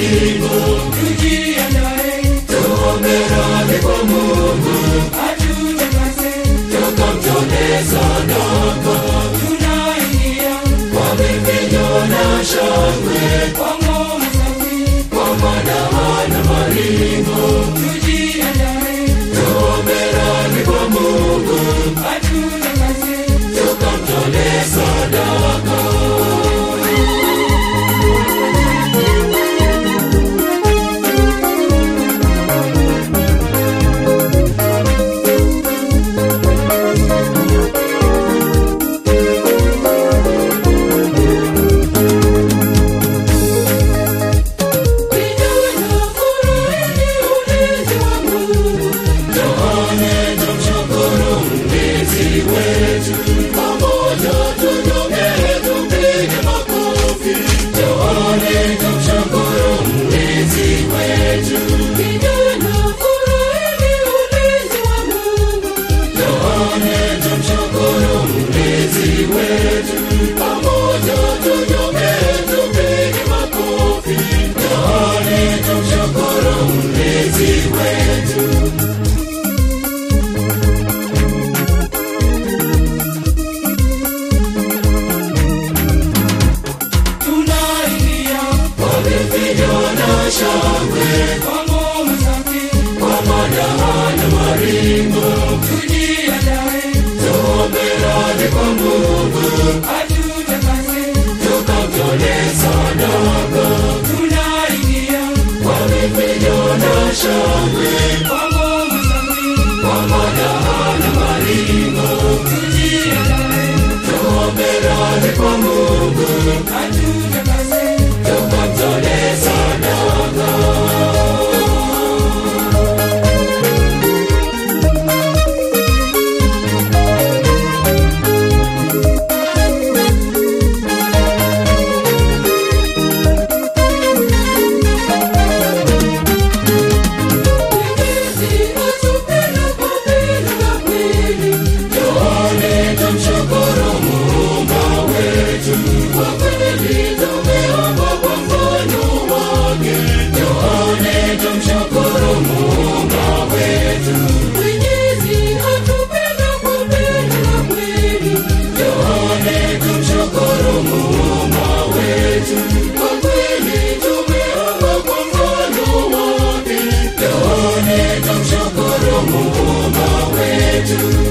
maringo tujiandae tuombe radhi kwa mungu atutakase tukamtolee sadaka tunaingia kwa vifijo na shangwe kwa ngoma safi kwa madaha na maringo tujiandae tuombe radhi kwa mungu atutakase tukamtolee sadaka vijana furahini ulinzi wa Mungu Tuone tumshukuru mlinzi wetu, pamoja tunyonge tupige makofi. Tuone tumshukuru mlinzi wetu, vijana furahini ulinzi wa Mungu tuone tumshukuru mlinzi wetu, pamoja tunyonge tupige makofi. Tuone tumshukuru mlinzi wetu. tunaingia Kwa vifijo na shangwe, kwa ngoma safi kwa madaha na maringo, tujiandae tuombe radhi kwa Mungu, atutakase tukamtolee sadaka. tunaingia Kwa vifijo na shangwe, kwa ngoma safi kwa madaha na maringo, tujiandae tuombe radhi kwa Mungu, atutakase tukamtolee sadaka. Mwenyezi atupenda kwa pendo la kweli Tuone tumshukuru Muumba wetu, kwa kweli tumeomba kwa mfano wake. Tuone tumshukuru Muumba wetu, Mwenyezi atupenda kwa pendo la kweli tuone tumshukuru Muumba wetu, kwa kweli tumeomba kwa mfano wake. Tuone tumshukuru Muumba wetu.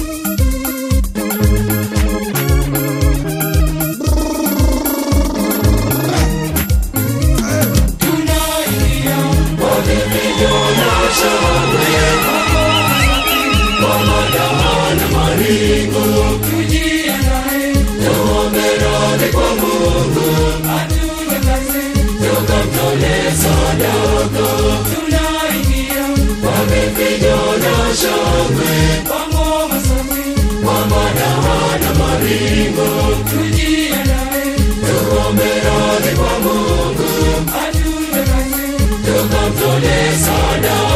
tunaingia Kwa vifijo na shangwe, kwa madaha na maringo, tujiandae tuombe radhi kwa Mungu, atutakase tukamtolee sadaka. tunaingia Kwa vifijo na shangwe, kwa ngoma safi kwa madaha na maringo, tujiandae tuombe radhi kwa Mungu, atutakase tukamtolee sadaka.